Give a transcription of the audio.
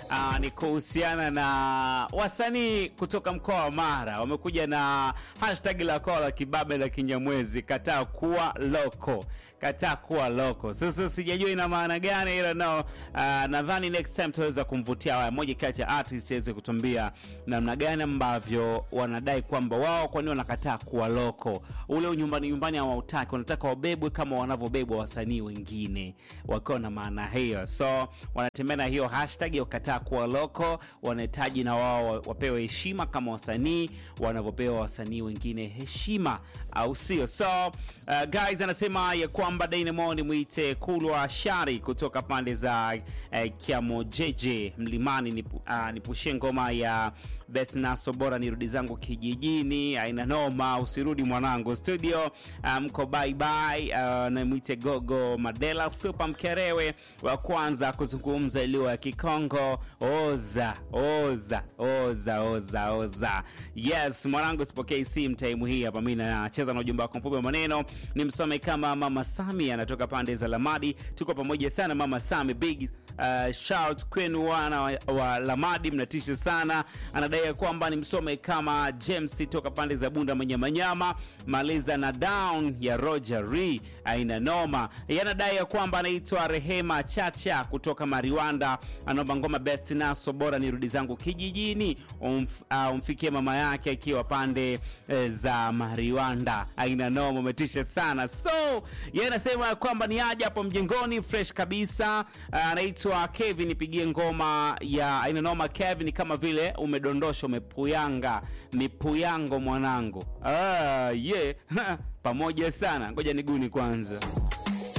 uh, ni kuhusiana na wasanii kutoka mkoa wa Mara wamekuja na hashtag la koa la kibabe la Kinyamwezi, kataa kuwa loko, kataa kuwa loko. Sasa sijajua ina maana gani, ila nao uh, nadhani next time tutaweza kumvutia haya moja kati ya artist aweze kutuambia namna gani ambavyo wanadai kwamba wao kwa nini wanakataa kuwa loko. Ule nyumbani nyumbani hawautaki, wanataka wabebwe kama wanavyobebwa wasanii wengine, wakiwa na maana hiyo, so wanatembea na hiyo hashtag ya kataa kuwa loko. Wanahitaji na wao wapewe heshima kama wasanii wanavyopewa wasanii wengine heshima, au sio? So uh, guys anasema ya kwamba Dynamo ni mwite Kulwa Shari kutoka pande za uh, Kiamojeje Mlimani, nipu, uh, nipushie ngoma ya Best Naso, bora nirudi zangu kijijini, aina noma, usirudi mwanangu studio. Mko um, bye bye. Uh, na mwite Gogo Madela Super Mkerewe wa kwanza kuzungumza iliyo ya Kikongo. Oza oza oza oza oza, yes mwanangu, sipokei simu time hii hapa. Mimi nacheza na ujumbe wako mfupi wa maneno, ni msome kama Mama Sami anatoka pande za Lamadi. Tuko pamoja sana Mama Sami, big uh, shout kwenu wana wa, wa Lamadi, mnatisha sana. Anadai kwamba ni msome kama James toka pande za Bunda Manyamanyama, maliza na down ya Roger Re aina noma. Yanadai ya kwamba anaitwa Rehema Chacha kutoka Mariwanda, anaomba ngoma best naso bora nirudi zangu kijijini, umf, uh, umfikie mama yake akiwa pande eh, za Mariwanda aina noma, umetisha sana. So yeye anasema kwamba ni aje hapo mjengoni fresh kabisa. Anaitwa uh, Kevin, nipigie ngoma ya aina noma. Kevin, kama vile umedondosha umepuyanga, ni puyango mwanangu. Ah, yeah. pamoja sana, ngoja niguni kwanza